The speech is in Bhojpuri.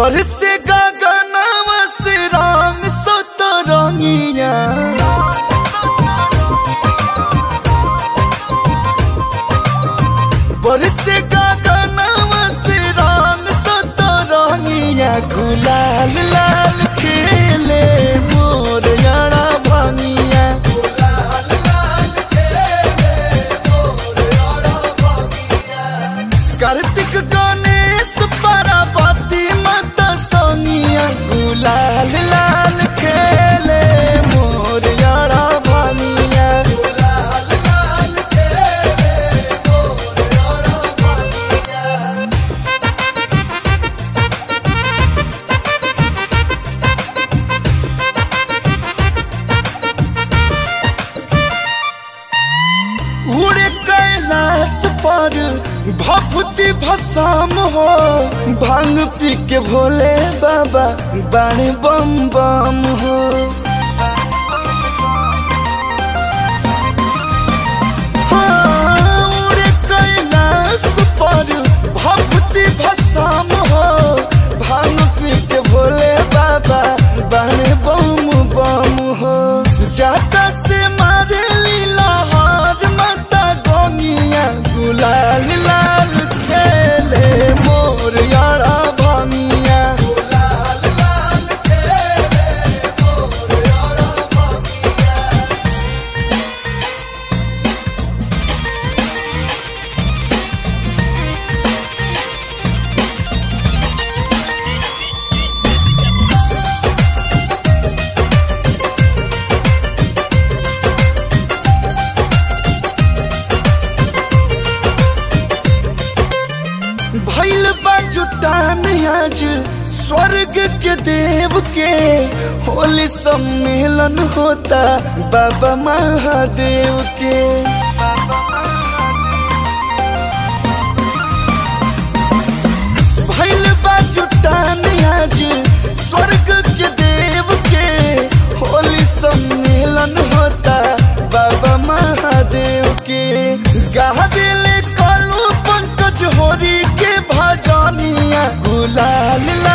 बरसे गगनवा से रंग सतरंगिया बरसे गगनवा से रंग सतरंगिया गुलाल लाल खेले मोर यारा भंगिया कार्तिक गणेश पार्वती माता सोनिया गुलाल लाल खेले मोर यारा भंगिया उड़े कैलाश पर भभूति भसाम हो भांग पी के भोले बाबा बाणे बम बम हो हाँ, उड़े कैलाश पर भभूति भसाम हो भांग पी के भोले बाबा बाणे बम बम हो जाता से मारे लीला हार माता गोनिया गुलाल लाल खेले मोर यारा भामिया भैल बा जुटान आज स्वर्ग के देव के होली सम्मेलन होता बाबा महादेव के भैल बा जुटान आज स्वर्ग के देव के होली सम्मेलन होता बाबा महादेव के गाबिले कलू पंकज होरी के भजनिया गुलाल